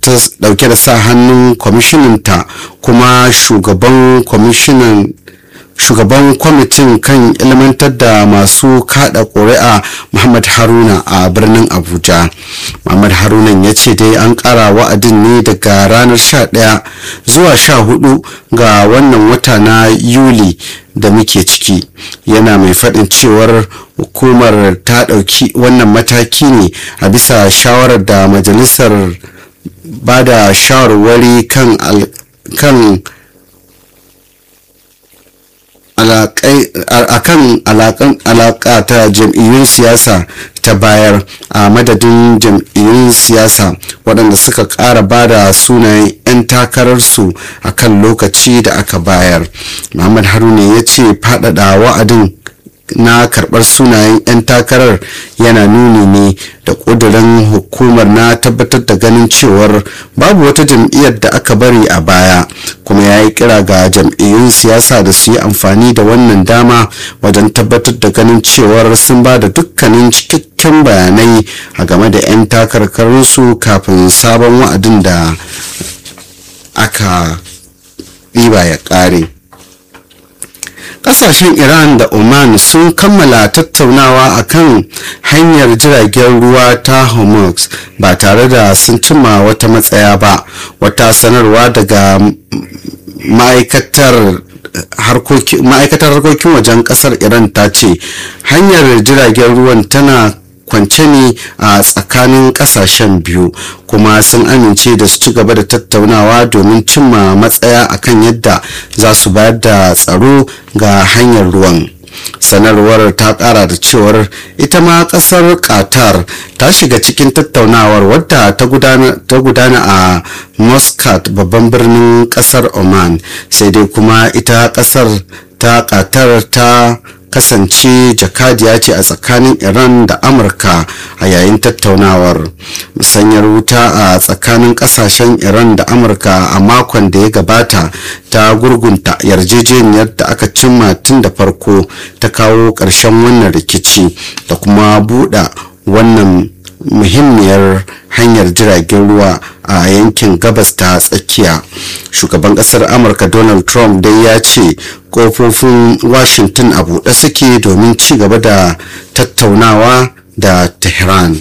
ta dauke da sa hannun kwamishinanta kuma shugaban kwamishinan shugaban kwamitin kan ilmantar da masu kada ƙuri'a muhammad haruna a birnin abuja muhammad haruna ya ce dai an ƙara wa'adin ne daga ranar 11 zuwa 14 ga wannan wata na yuli da muke ciki yana mai faɗin cewar hukumar ta ɗauki wannan mataki ne a bisa shawarar da majalisar ba da shawarwari kan kan akan alaƙa ta jam'iyyun siyasa ta bayar a madadin jam'iyyun siyasa waɗanda suka ƙara ba da sunayen 'yan takararsu a kan lokaci da aka bayar muhammad haruna ya ce faɗaɗa wa'adin na karɓar sunayen 'yan takarar yana nuni ne da ƙudurin hukumar na tabbatar da ganin cewar babu wata jam'iyyar da aka bari a baya kuma ya yi kira ga jam'iyyun siyasa da su yi amfani da wannan dama wajen tabbatar da ganin cewar sun ba da dukkanin cikakken bayanai a game da 'yan takarkarunsu kafin sabon wa'adin da aka ɗiba ya ƙare. kasashen iran da oman sun kammala tattaunawa akan hanyar jiragen ruwa ta hormuz ba tare da sun cimma wata matsaya ba wata sanarwa daga ma'aikatar ma'aikatar harkokin wajen kasar iran ta ce hanyar jiragen ruwan tana kwance ne a tsakanin kasashen biyu kuma sun amince da su ci gaba da tattaunawa domin cimma matsaya akan yadda za su bayar da tsaro ga hanyar ruwan sanarwar ta kara da cewar ita ma kasar qatar ta shiga cikin tattaunawar wadda ta gudana a muscat babban birnin kasar oman sai dai kuma ita kasar ta qatar ta kasance jakadiya ce a tsakanin iran da amurka a yayin tattaunawar musanyar wuta a tsakanin kasashen iran da amurka a makon da ya gabata ta gurgunta yarjejeniyar da aka cimma tun da farko ta kawo ƙarshen wannan rikici da kuma buɗe wannan muhimmiyar hanyar jiragen ruwa a yankin gabas ta tsakiya shugaban kasar amurka donald trump dai ya ce kofofin washington a buɗe suke domin ci gaba da tattaunawa da tehran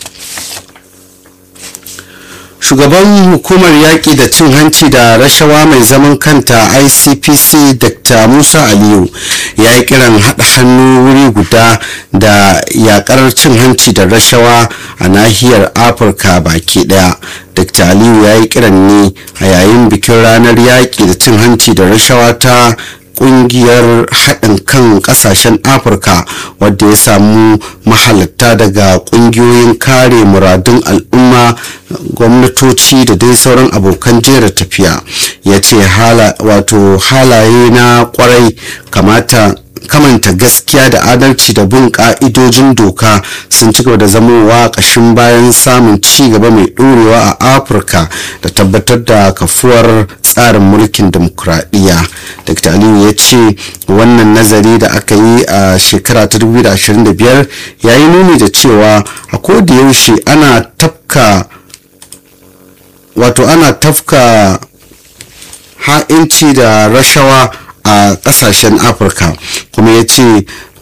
shugaban hukumar yaƙi da cin hanci da rashawa mai zaman kanta icpc dr musa aliyu ya yi kiran haɗa hannu wuri guda da yaƙar cin hanci da rashawa a nahiyar afirka baki ɗaya dr aliyu ya yi kiran ne a yayin bikin ranar yaƙi da cin hanci da rashawa ta kungiyar haɗin kan ƙasashen afirka wadda ya samu mahalatta daga ƙungiyoyin kare muradun al'umma gwamnatoci da dai sauran abokan jera tafiya ya ce wato halaye na kwarai kamata kamanta gaskiya da adalci da bin ka'idojin doka sun ci gaba da zamowa ƙashin bayan samun ci gaba mai ɗorewa a afirka da tabbatar da kafuwar tsarin mulkin demokuraɗiyya dr aliyu ya ce wannan nazari da aka yi a shekara ta 2025 ya yi nuni da cewa a yaushe ana tafka wato ana tafka ha'inci da rashawa a kasashen afirka kuma ya ce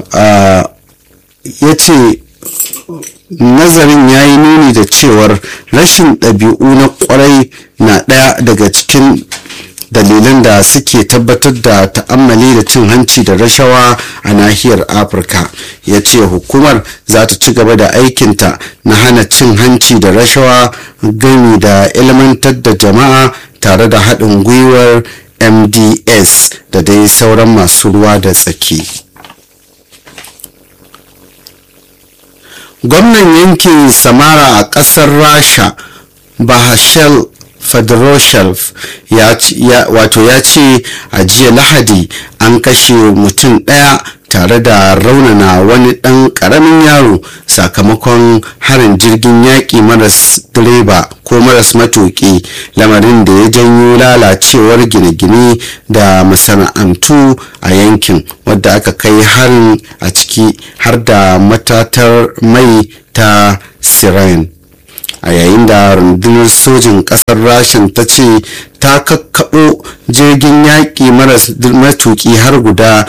ya ce nazarin ya yi nuni da cewar rashin ɗabi'u na kwarai na ɗaya daga cikin dalilan da suke tabbatar da ta'ammali da cin hanci da rashawa a nahiyar afirka ya ce hukumar za ta ci gaba da aikinta na hana cin hanci da rashawa gami da ilmantar da jama'a tare da haɗin gwiwar mds da dai sauran masu ruwa da tsaki gwamnan yankin samara a ƙasar rasha bahashel federoshev wato ya ce a jiya lahadi an kashe mutum ɗaya tare da raunana wani ɗan ƙaramin yaro sakamakon harin jirgin yaƙi maras direba ko maras matuƙi lamarin da ya janyo lalacewar gine-gine da masana'antu a yankin wadda aka kai harin a ciki har da matatar mai ta siren a yayin da rundunar sojin kasar rashin ta ce ta kakkaɓo jirgin yaƙi maras matuƙi har guda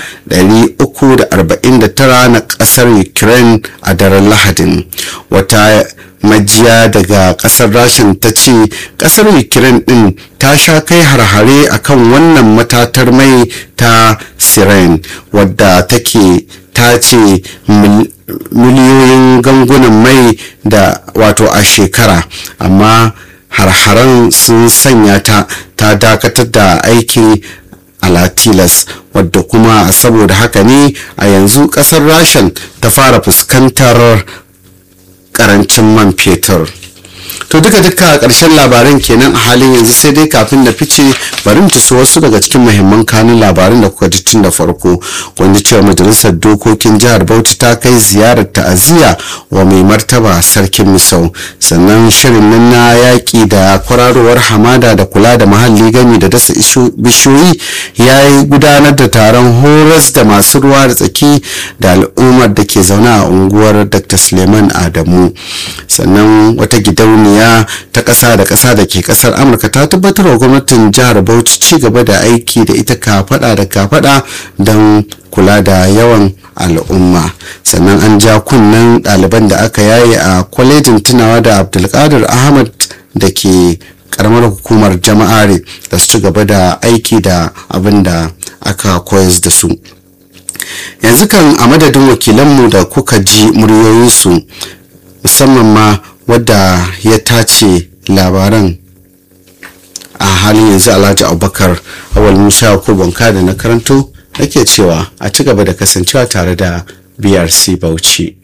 349 na ƙasar ukraine a daren lahadin wata majiya daga kasar rashin ta ce kasar ukraine din ta sha kai harhare akan wannan matatar mai ta siren wadda take ta ce miliyoyin gangunan mai da wato a shekara amma harharen sun sanya ta ta dakatar da aiki a latilas wadda kuma saboda haka ne a yanzu kasar rashin ta fara fuskantar karancin man fetur to duka duka a ƙarshen labaran kenan a halin yanzu sai dai kafin na fice bari mu taso wasu daga cikin muhimman kanun labaran da kuka ji tun da farko wanda cewa majalisar dokokin jihar bauchi ta kai ziyarar ta'aziyya wa mai martaba sarkin misau sannan shirin nan na yaƙi da kwararowar hamada da kula da muhalli gami da dasa bishiyoyi ya yi gudanar da taron horas da masu ruwa da tsaki da al'ummar da ke zaune a unguwar dr suleiman adamu sannan wata gidauniya ta ƙasa da ƙasa da ke ƙasar amurka ta tabbatar wa gwamnatin jihar bauchi ci gaba da aiki da ita kafaɗa da kafaɗa don kula da yawan al'umma sannan an ja kunnen ɗaliban da aka yaye a kwalejin tunawa da abdulkadir ahmad da ke karamar hukumar jama'are da su ci gaba da aiki da abin da aka koyar da su yanzu kan a madadin wakilanmu da kuka ji muryoyinsu musamman ma wadda ya tace labaran a halin yanzu alhaji abubakar awal musa ko banka da na karanto nake cewa a ci gaba da kasancewa tare da brc bauchi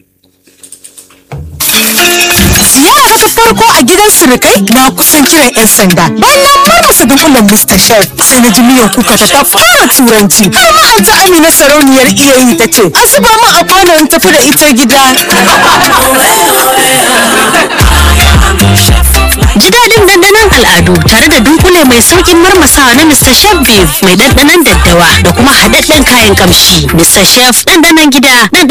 ziyara ta farko a gidan surukai na kusan kiran 'yan sanda bayan na marmasa dunkulen mr chef sai na ji miyan kuka ta fara turanci har ma an ta amina sarauniyar iyayi ta ce a zuba min a kwano in tafi da ita gida Ji daɗin dandanon al'adu tare da dunkule mai sauƙin marmasawa na Mr. Chef Beef mai dandanon daddawa da kuma haɗaɗɗen kayan kamshi. Mr. Chef dandanon gida, dandanon